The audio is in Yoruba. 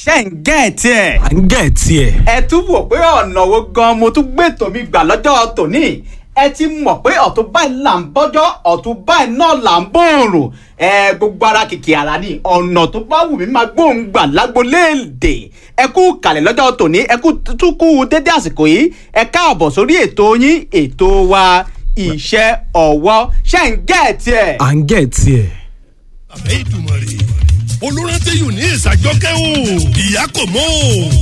ṣe ń gẹ̀ tiẹ̀. à ń gẹ̀ tiẹ̀. ẹ tún wò pé ọ̀nà wo gan mo tún gbé tòmí gbà lọ́jọ́ tòní ẹ ti mọ̀ pé ọ̀tún báyìí là ń bọ́jọ́ ọ̀tún báyìí náà là ń bòòrùn ẹ gbogbo ara kìkì ara ni ọ̀nà tó bá wù mí máa gbóhùn gbà lágboléèdè ẹ kú kàlẹ̀ lọ́jọ́ tòní ẹ kú tún kú dédé àsìkò yìí ẹ káàbọ̀ sórí ètò yín ètò wa iṣẹ́ ọwọ́ ṣe ń gẹ̀ tiẹ̀. à ń gẹ̀ tiẹ̀. àbẹ́ ìdùmọ̀ rè olùrántí yìí ní ìsàjọkẹ́ o ìyá kò mọ́ o